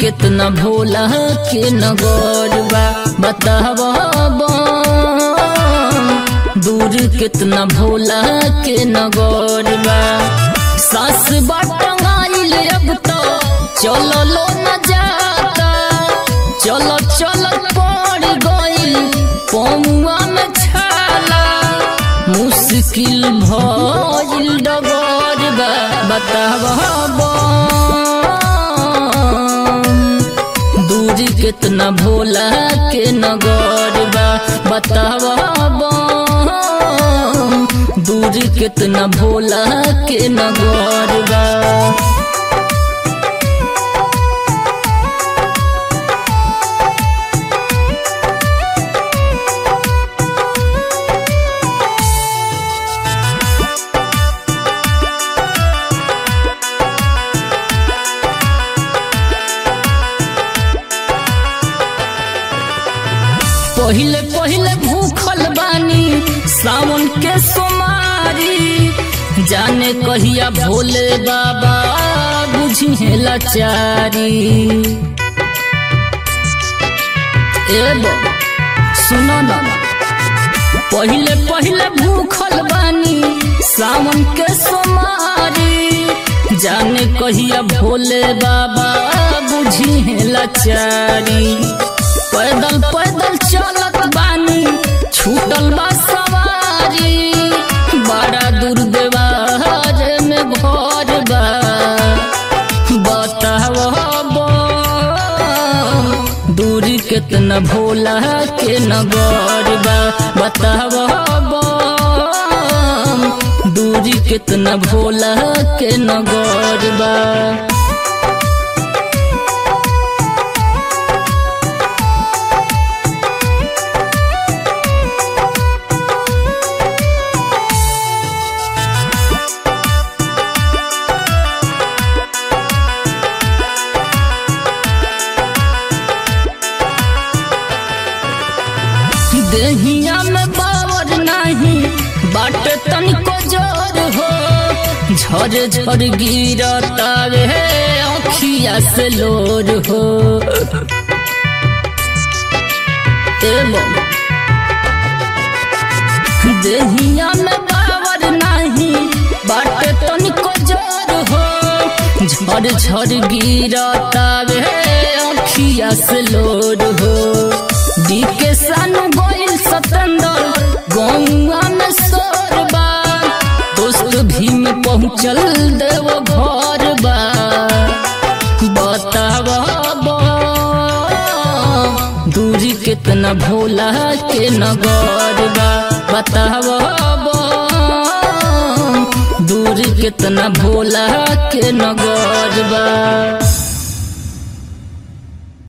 कितना भोला के नगौर बा बतावा दूर कितना भोला के नगौर बा सास बाटंगाइल अब तो चलो लो न जाता चलो चलो पड़ गइल पौआ में छाला मुश्किल भइल डगर बा बतावा दूरी कितना भोला के नगर बा बतावा दूरी कितना भोला के नगर बा पहिले पहिले भूखल बानी सावन के सोमारी जाने कहिया भोले बाबा बुझी है लाचारी एबो सुनो ना पहिले पहिले भूखल बानी सावन के सोमारी जाने कहिया भोले बाबा बुझी है लाचारी पैदल पैदल चलत बानी छूटल बा सवारी बड़ा दूर देवार में घर बा बताओ दूरी कितना भोला के नगर बा बताओ दूरी कितना भोला के नगर बा देहिया में बावर नहीं बाट तनिको जोर हो झर झर गिरता रे अखिया से लोर हो एबो देहिया में बावर नहीं बाट तनिको जोर हो झर झर गिरता रे अखिया से लोर हो डी के सानु गोइल सतंदर गौआ में सोरबा दोस्त भी में पहुँचल देव घर बा बतावा दूरी कितना भोला के नगर बा बतावा दूरी कितना भोला के नगर बा